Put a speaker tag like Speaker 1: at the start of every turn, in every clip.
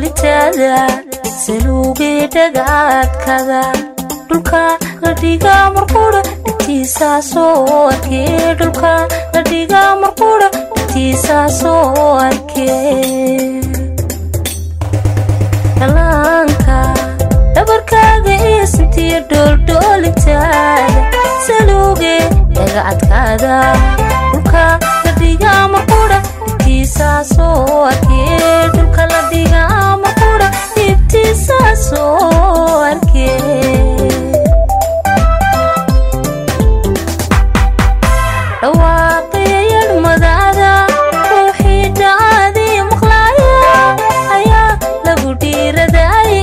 Speaker 1: dholdhoolitaada saluugii dhagaadkada dhulka la dhigaa marquudha dhigtiisaa soo arkee dhulka la dhigaa marquudha dhigtiisaa soo arkee dhalaanka dhabarkaaga iyo sintiya dholdhoolitaada saluugee dhagaadkada dhulka la dhigaa marquudha dhigtiisaa soo arkee dhulka la dhigaa marquudha dhigtiisaa soo arkee dhawaaqaya yadhmadaada ruuxii dhaadii maqlaaya ayaa lagu dhiiradaayey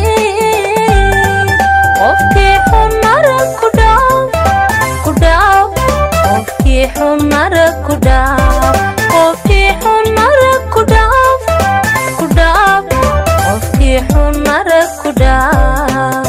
Speaker 1: qofkii xun marag ku dhaaf ku dhaaf qofkii xun marag ku dhaaf qofkii xun marag ku dhaaf ku dhaaf qofkii xun marag ku dhaaf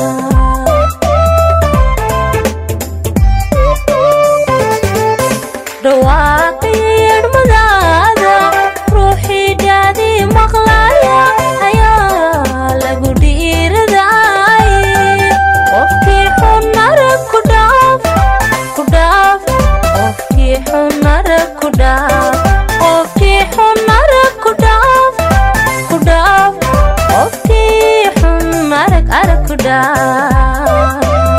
Speaker 1: dhawaaqii yadhmadaada ruuxii dhaadii maqlaaya ayaa lagu dhiiradaayey qofkii xun marag ku dhaaf ku dhaaf qofkii xun marag ku dhaaf qofkii xun marag ku dhaaf ku dhaaf qofkii xun marag arag ku dhaaf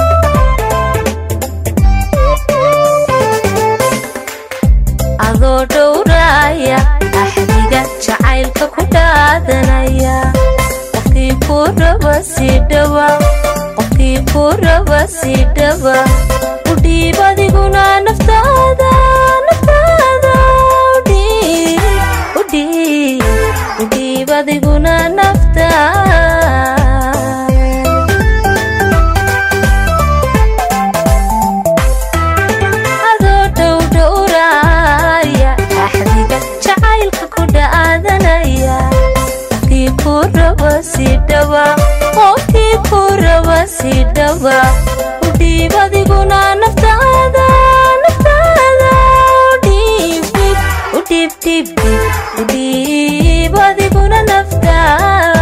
Speaker 1: adoo dhowraaya axdiga jacaylka ku dhaadanaya qofkii ku raba sii dhawa qofkii ku raba sii dhawa u dhiib adiguna naftaada naftaada u dhiib u dhiib u dhiib adiguna naftaada adoo dhowdhowraaya axdiga jacaylka ku dhaadanaya qofkii ku raba sii dhawa qofkii ku raba sii dhawa u dhiib adiguna naftaada naftaada u dhiib dhiib u dhiib dhiib dhiib u dhiib adiguna naftaada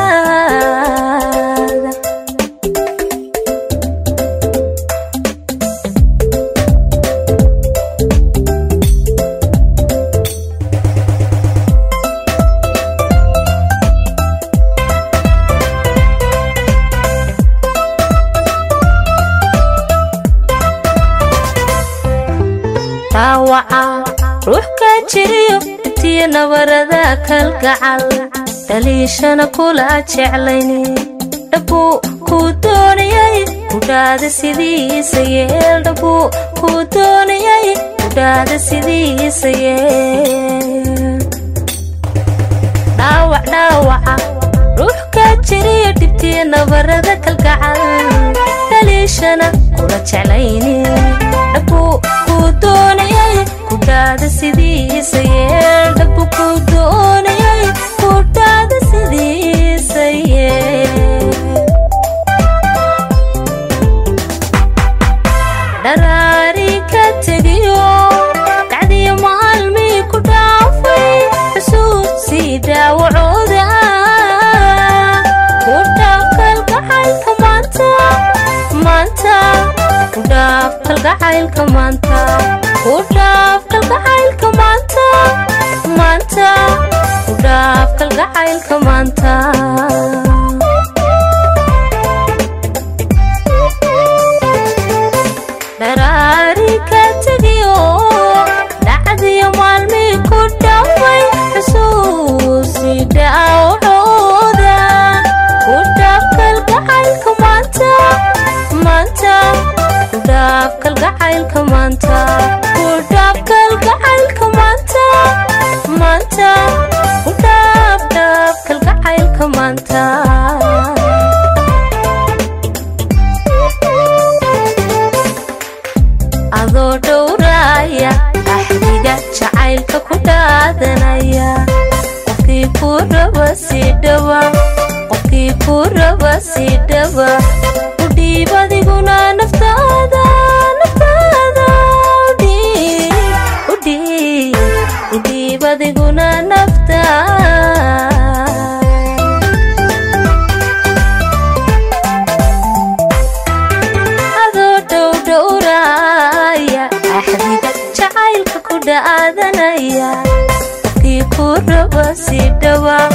Speaker 1: dhaawaca ruux ka jiriyo intiyo nabarada kalgacal dhaliishana kula jeclayni dhabbuu kuu doonayay kudhaada sidiisa yeel dhabbuu kuu doonayay kudhaada sidiisa yeel dhaawac dhaawaca ruux ka jiriyo dhibtiyo nabarada kalgacal dhaliishana kula jeclayni dhabbuu kuu doonayay kudhaada sidiisa yeel dhabbu kuu doonayay kudhaada sidiisa yeel dharaari ka tegiyo dacdiyo maalmii ku dhaafay xusuusii dhaawacooda ku dhaaf kalgacaylka maanta maanta ku dhaaf kalgacaylka maanta ku dhaaf kalgacaylka maanta maanta ku dhaaf kalgacaylka maanta dharaari ka tegiyo dhacdiyo maalmii ku dhaafay xusuusii dhaawacooda ku dhaaf kalgacaylka maanta maanta ku dhaaf kalgacaylka maanta ku dhaaf kalgacaylka maanta maanta ku dhaaf dhaaf kalgacaylka maanta adoo dhowraaya axdiga jacaylka ku dhaadanaya qofkii ku raba sii dhawa qofkii ku raba sii dhawa u dhiib adiguna naftaada naftaada u dhiib u dhiib u dhiib adiguna naftaada dhaadanaya qofkii ku raba si dhawa